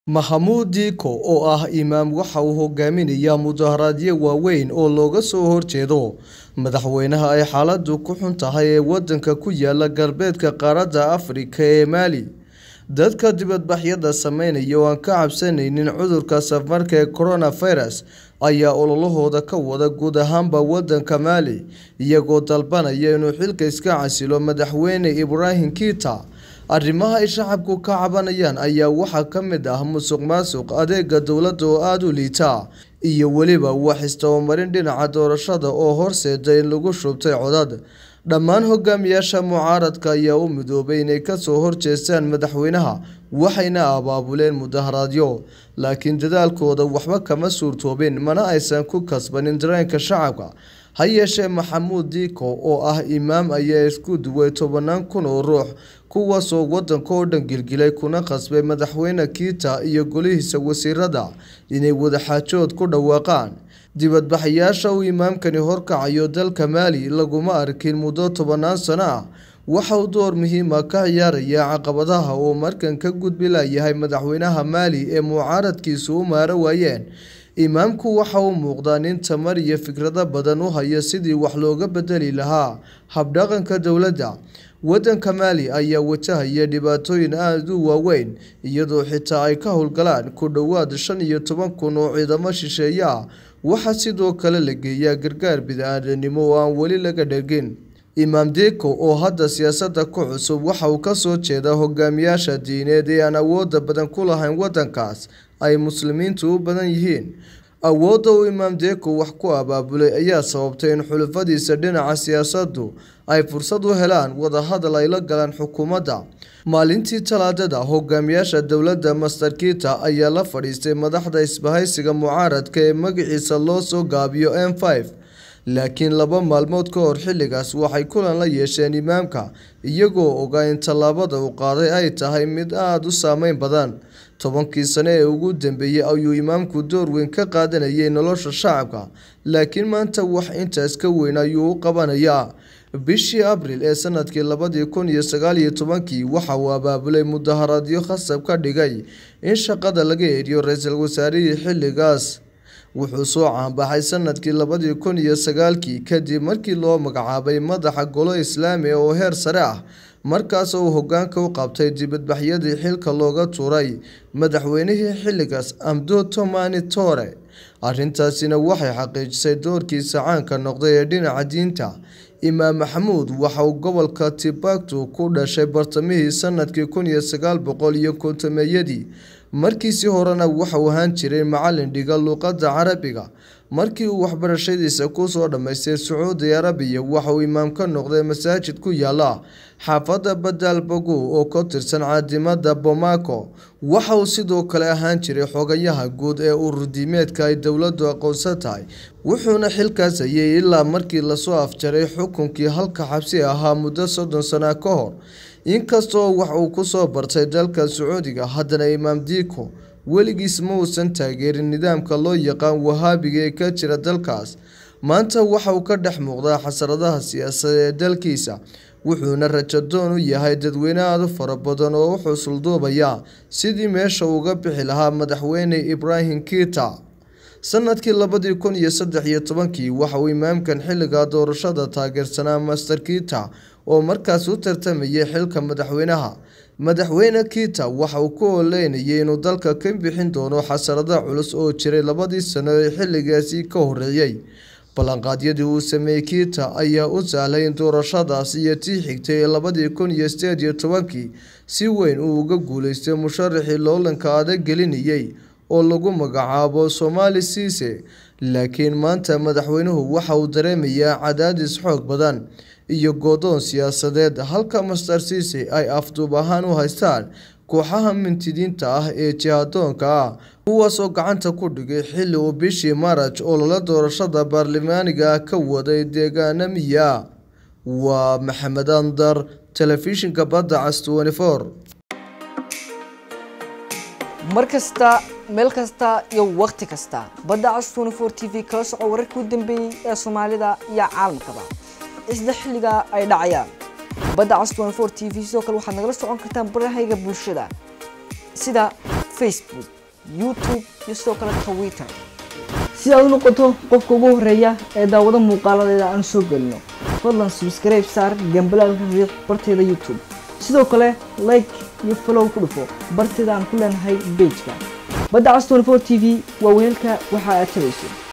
Maxamuud Dicko oo ah imaam waxa uu hogaaminayaa mudaharaadyo waaweyn oo looga soo horjeedo madaxweynaha ay xaaladdu ku xun tahay ee waddanka ku yaala galbeedka qaaradda Afrika ee Mali. Dadka dibadbaxyada sameynaya oo aan ka cabsanaynin cudurka safmarka ee coronavirus ayaa ololahooda ka wada guud ahaanba waddanka Mali, iyagoo dalbanaya inuu xilka iska casilo madaxweyne Ibrahim Keita. Arrimaha ay shacabku ka cabanayaan ayaa waxaa ka mid ah musuqmaasuq, adeegga dowladda oo aad u liita, iyo weliba wax isdabamarin dhinaca doorashada oo horseeda in lagu shubtay codad. Dhammaan hogaamiyaasha mucaaradka ayaa u midoobay inay ka soo horjeestaan madaxweynaha, waxayna abaabuleen mudaharaadyo. Laakiin dadaalkooda waxba kama suurtoobin, mana aysan ku kasbanin dareenka shacabka. Ha yeeshee, Maxamuud Dicko oo ah imaam ayaa isku duway tobanaan kun oo ruux, kuwaasoo waddanka oo dhan gilgilay kuna qasbay madaxweyne Keita iyo golihiisa wasiirada inay wadaxaajood ku dhawaaqaan. Dibadbaxayaasha uu imaamkani horkacayo dalka Mali laguma arkin muddo tobanaan sano ah. Waxa uu door muhiim ah ka ciyaarayaa caqabadaha uu markan ka gudbi laayahay madaxweynaha Mali ee mucaaradkiisu u maara waayeen. Imaamku waxa uu muuqdaa nin tamar iyo fikrado badan u haya sidii wax looga beddeli lahaa hab-dhaqanka dowladda. Waddanka Mali ayaa wajahaya dhibaatooyin aad u waaweyn, iyadoo xitaa ay ka howlgalaan ku dhowaad shan iyo toban kun oo ciidamo shisheeye ah. Waxaa sidoo kale la geeyaa gargaar bini'aadanimo oo aan weli laga dhergin. Imaam Dicko oo hadda siyaasadda ku cusub waxa uu ka soo jeedaa hogaamiyaasha diineed ee aan awoodda badan ku lahayn waddankaas ay Muslimiintu u badan yihiin. Awoodda uu Imaam Dicko wax ku abaabulay ayaa sababtay in xulafadiisa dhinaca siyaasaddu ay fursad u helaan wadahadal ay la galaan xukuumadda. Maalintii Talaadada, hogaamiyaasha dowladda Master Keita ayaa la fadhiistay madaxda isbahaysiga mucaaradka ee magaciisa loo soo gaabiyo M5. Laakiin laba maalmood ka hor xilligaas waxay kulan la yeesheen imaamka, iyagoo ogaa in tallaabada uu qaaday ay tahay mid aad u saameyn badan. Tobankii sano ee ugu dambeeyay ayuu imaamku door weyn ka qaadanayay nolosha shacabka, laakiin maanta wax intaas ka weyn ayuu u qabanayaa. Bishii Abriil ee sanadkii labadi kun iyo sagaal iyo tobankii, waxa uu abaabulay mudaharaadyo khasab ka dhigay in shaqada laga eriyo ra'iisul wasaarihii xilligaas. Wuxuu soo caan-baxay sanadkii labadi kun iyo sagaalkii kadib markii loo magacaabay madaxa Golo Islaami ah oo heer sare ah, markaas oo uu hoggaanka u qabtay dibadbaxyadii xilka looga tuuray madaxweynihii xilligaas Amadou Toumani Touré. Arrintaasina waxay xaqiijisay doorkiisa caanka noqday ee dhinaca diinta. Imaam Maxamuud waxa uu gobolka Timbuktu ku dhashay bartamihii sanadkii kun iyo sagaal boqol iyo kontomeeyadii. Markiisii horena waxa uu ahaan jiray macallin dhiga luqadda Carabiga. Markii uu waxbarashadiisa ku soo dhammaystay Sacuudi Carabiya, waxa uu imaam ka noqday masaajid ku yaalla xaafadda Bab Boogu oo ka tirsan caasimadda Bamako. Waxa uu sidoo kale ahaan jiray xogayaha guud ee urur-diimeedka ay dowladdu aqoonsan tahay, wuxuuna xilkaas hayay ilaa markii la soo afjaray xukunkii halka xabsi ahaa muddo soddon sano ka hor. Inkastoo wax uu ku soo bartay dalka Sacuudiga, haddana Imaam Dicko weligiis ma uusan taageerin nidaamka loo yaqaan Wahaabiga ee ka jira dalkaas. Maanta waxa uu ka dhex muuqdaa xasaradaha siyaasadeed ee dalkiisa, wuxuuna rajo doon u yahay dadweyne aad u fara badan oo u xusul duubaya sidii meesha uga bixi lahaa madaxweyne Ibrahim Keita. Sanadkii labadi kun iyo saddex iyo tobankii, waxa uu imaamkan xilliga doorashada taageersanaa Master Keita oo markaas u tartamayay xilka madaxweynaha. Madaxweyne Keita waxa uu ku ololeynayay inuu dalka ka bixin doono xasarado culus oo jiray labadii sano ee xilligaasi ka horreeyay. Ballanqaadyadii uu sameeyay Keita ayaa u sahlay in doorashadaas iyo tii xigtay ee labadi kun iyo sideed iyo tobankii si weyn uu uga guuleystay musharaxii loolanka adag gelinayay oo lagu magacaabo Somali Cisse. Laakiin maanta madaxweynuhu waxa uu dareemayaa cadaadis xoog badan iyo go'doon siyaasadeed, halka Master Cisse ay afduub ahaan u haystaan kooxaha mintidiinta ah ee jihadoonka ah, kuwaasoo gacanta ku dhigay xilli uu bishii Maarch olole doorashada baarlamaaniga ah ka waday deegaano miyi ah. Waa Maxamed Andar, Telefishinka Badda Cas 24. mar kasta meel kasta iyo wakhti kasta badda cas 24 t v kala soco wararkii u dambeeyey ee soomaalida iyo caalamkaba isla xilliga ay dhacayaan badda cas 24 t v sidoo kale waxaad nagala socon kartaan barahayga bulshada sida facebook youtube iyo sidoo kale twitter si aad u noqoto qofka ugu horeeya ee daawado muuqaaladeeda aan soo gelino fadlan subscribe saar gambalaalka riiq barteeda youtube sidoo kale like iyo follow ku dhufo barteeda aan ku leenahay bejka badda cas 24 t v waa weelka waxa aad tabayso